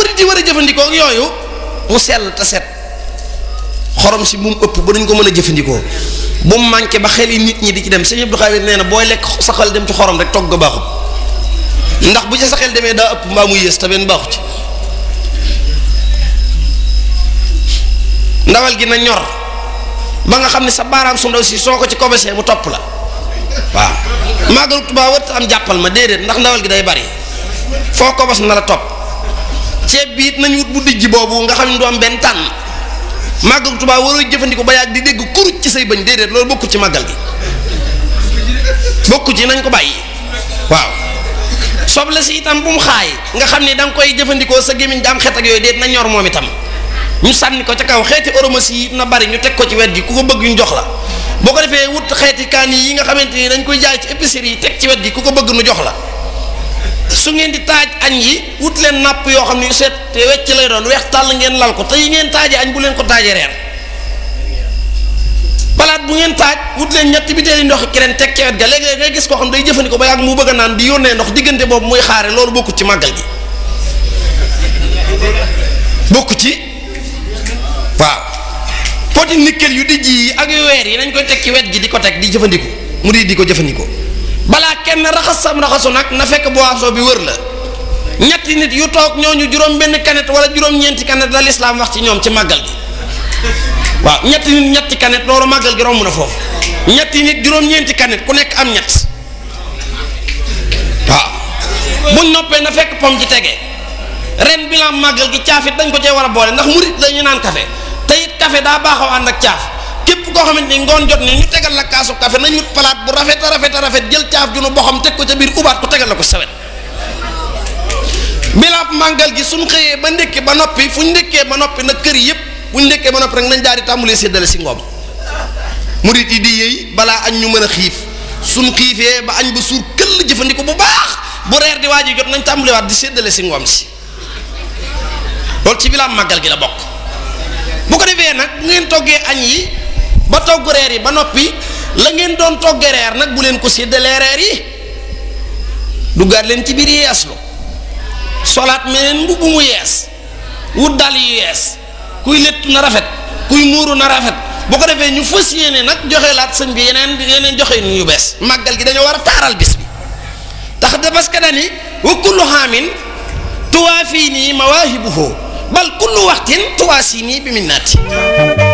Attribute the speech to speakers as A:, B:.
A: murit yi war a jëfandikoo ak yooyu mu sell te set xorom si bu mu ëpp ba duñ ko mën a jëfandikoo bu mu manqué ba xel yi nit ñi di ci dem sëñ Abdou Khadir nee na booy lekk sa xel dem ci xorom rek togg baaxut ndax bu ci sa xel demee daa ëpp mbaa mu yées te benn baaxu ci ndawal gi na ñor ba nga xam ne sa baaraam su ndaw si soo ko ci kobesee mu topp la waaw màggalu Tuubaa wët am jàppal ma déedéet ndax ndawal gi day bari foo kobos na la topp ceeb bi it nañ wut bu dijj boobu nga xam ne du am benn tànn màggalu Tuubaa waroo jëfandikoo ba yàgg di dégg kuruj ci say bëñ déedéet loolu bokku ci màggal gi bokku ci nañ ko bàyyi waaw soble si itam bu mu xaay nga xam ne da nga koy jëfandikoo sa gémmiñ da am xet ak yooyu déet na ñor moom itam ñu sànni ko ca kaw xeeti oromasi yi na bari ñu teg ko ci wet gi ku ko bëgg ñu jox la boo ko defee wut xeeti kaan yi nga xamante ni dañ koy jaay ci épicerie yi teg ci wet gi ku ko bëgg nu jox la su ngeen di taaj añ yi wut leen napp yoo xam ne yu seet te wecc lay doon weex tàll ngeen lal ko te yi ngeen taajee añ bu leen ko taajee reer palaat bu ngeen taaj wut leen ñetti bitéeli ndox keneen teg ci wet ga léegi ngay gis koo xam day jëfandikoo ba yàgg mu bëgg a naan di yónnee ndox diggante boobu muy xaare loolu bokkut ci màggal gi bokku ci waaw poti nickel yu dijj yi ak yu weer yi nañ koy teg ci wet gi di ko teg di jëfandiku mu di di ko jëfandikoo balaa kenn raxas sam raxasu nag na fekk boisson bi wër la ñetti nit yu toog ñooñu juróom benn kanet wala juróom-ñeenti kanet la lislaam wax ci ñoom ci màggal gi waaw ñetti nit ñetti kanet loolu màggal gi romb na foofu ñetti nit juróom-ñeenti kanet ku nekk am ñett waaw buñ noppee na fekk pom ci tege ren bilan màggal gi caafit dañ ko cee war a boole ndax murit dañu naan café te it café daa baaxaw ànd ak caaf képp koo xamante ni ngoon jot ni ñu tegal la kaasu café nañ wut palaat bu rafet a rafet a rafet jël caaf ju nu boxam teg ko ca biir ubaat ko tegal la ko sawet bilaab màggal gi suñ xëyee ba ndékki ba noppi fu ñu ndékkee ba noppi nag kër yëpp bu ñu ndékkee ba noppi rek nañ daal di tàmbalee séddale si ngoom murit yi di yëy balaa añ ñu mën a xiif suñ xiifee ba añ ba suur këll jëfandiko bu baax bu reer di waaj jot nañ tàmbaliwaat di séddale si ngoom si loolu ci bilaab màggal gi la bokk bu ko defee nag bu ngeen toggee añ yi ba togg reer yi ba noppi la ngeen doon toggee reer nag bu leen ko séddalee reer yi duggaat leen ci biir yeeslu solaat meneen mbubb mu yees wut dal yu yees kuy léttu na rafet kuy muuru na rafet bu ko defee ñu fas yéene nag joxe laat sëñ bi yeneen yeneen joxe nu yu bees màggal gi dañoo war a taaral bis bi tax de parce que dani wa kullu xaamin tuwaa fii nii mawaahibuhu bal kullu waxtin tuwaa sii nii bi minnaati